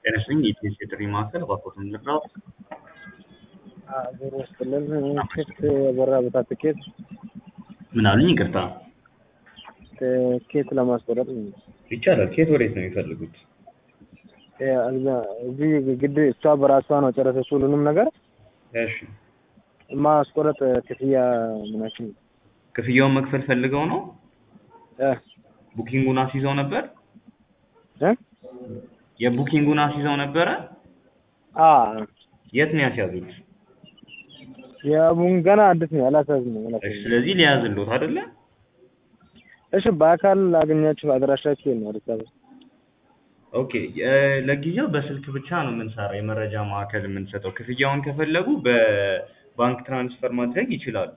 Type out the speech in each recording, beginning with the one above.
ጤና ይስጥልኝ የኢቲኤስ የጥሪ ማዕከል እባክዎትን ልርዳዎት? ሀገር ውስጥ ለን ክፍት የበራ ቦታ ትኬት ምን አሉኝ? ይቅርታ ትኬት ለማስቆረጥ ነው። ይቻላል። ከየት ወዴት ነው የሚፈልጉት? እዚህ ግድ እሷ በራሷ ነው ጨረሰች ሁሉንም ነገር እሺ ማስቆረጥ ክፍያ ምናችን ክፍያውን መክፈል ፈልገው ነው? እ ቡኪንጉን አስይዘው ነበር? እ የቡኪንጉን አስይዘው ነበረ? አ የት ነው ያስያዙት? የቡን ገና አዲስ ነው ያላሳዝም ነው እሺ ያላሳዝም ስለዚህ ሊያዝልዎት አይደለ? እሺ በአካል አገኛችሁ አድራሻችሁ ነው አዲስ አበባ ኦኬ እ ለጊዜው በስልክ ብቻ ነው የምንሰራው የመረጃ ማዕከል የምንሰጠው። ክፍያውን ከፈለጉ በባንክ ትራንስፈር ማድረግ ይችላሉ።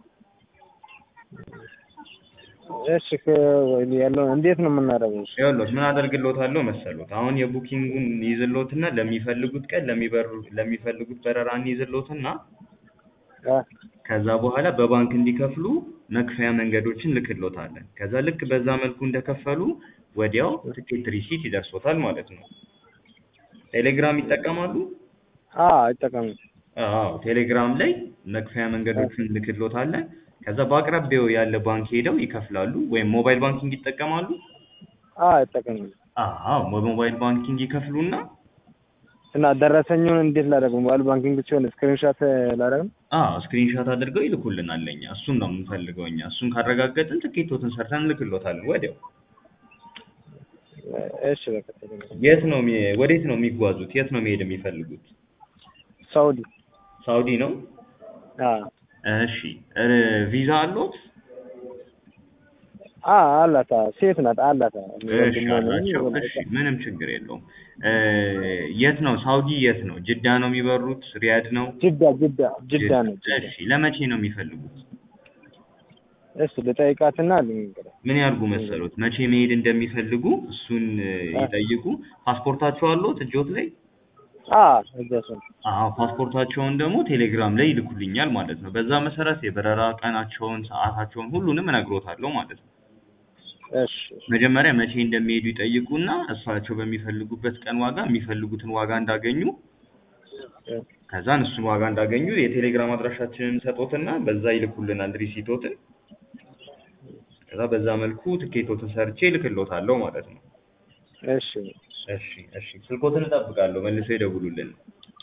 እሺ ያለው እንዴት ነው የምናደርገው? እሺ ይኸውልዎት ምን አደርግልዎታለሁ መሰሎት? አሁን የቡኪንጉን ይዝልዎትና ለሚፈልጉት ቀን ለሚበሩ ለሚፈልጉት በረራ እንይዝልዎትና አ ከዛ በኋላ በባንክ እንዲከፍሉ መክፈያ መንገዶችን ልክልዎታለን። ከዛ ልክ በዛ መልኩ እንደከፈሉ ወዲያው ትኬት ሪሲት ይደርሶታል ማለት ነው። ቴሌግራም ይጠቀማሉ? አ አይጠቀምም። አዎ ቴሌግራም ላይ መክፈያ መንገዶችን ልክልዎታለን። ከዛ በአቅራቢያው ያለ ባንክ ሄደው ይከፍላሉ። ወይም ሞባይል ባንኪንግ ይጠቀማሉ? አ አይጠቀምም። አዎ በሞባይል ባንኪንግ ይከፍሉና እና ደረሰኙን እንዴት ላደርግ? ሞባይል ባንኪንግ ሲሆን ስክሪንሾት ላደርግ? አዎ ስክሪንሾት አድርገው ይልኩልናል ለኛ። እሱን ነው የምንፈልገው እኛ። እሱን ካረጋገጥን ትኬቶትን ሰርተን እንልክልዎታለን ወዲያው። እሺ በቃ ቴሌግራም የት ነው የሚ- ወዴት ነው የሚጓዙት? የት ነው መሄድ የሚፈልጉት? ሳውዲ ሳውዲ ነው? አ እሺ እ ቪዛ አለዎት? አ አላታ ሴት ናት አላታ እሺ አላቸው። እሺ ምንም ችግር የለውም። እ የት ነው ሳውዲ የት ነው? ጅዳ ነው የሚበሩት? ሪያድ ነው? ጅዳ ጅዳ ጅዳ ነው። እሺ ለመቼ ነው የሚፈልጉት? እሺ ልጠይቃትና ልንገር። ምን ያርጉ መሰሎት? መቼ መሄድ እንደሚፈልጉ እሱን እ ይጠይቁ። ፓስፖርታቸው አለዎት እጆት ላይ? አ እዛሱ አዎ ፓስፖርታቸውን ደግሞ ቴሌግራም ላይ ይልኩልኛል ማለት ነው። በዛ መሰረት የበረራ ቀናቸውን፣ ሰዓታቸውን ሁሉንም እነግሮታለሁ ማለት ነው። እሺ መጀመሪያ መቼ እንደሚሄዱ ይጠይቁና እሳቸው በሚፈልጉበት ቀን ዋጋ የሚፈልጉትን ዋጋ እንዳገኙ ከዛን እሱን ዋጋ እንዳገኙ የቴሌግራም አድራሻችንን ሰጦትና በዛ ይልኩልናል ሪሲቶትን። ከዛ በዛ መልኩ ትኬቶትን ሰርቼ እልክልዎታለሁ ማለት ነው። እሺ እሺ እሺ ስልኮትን እጠብቃለሁ መልሰው ይደውሉልን።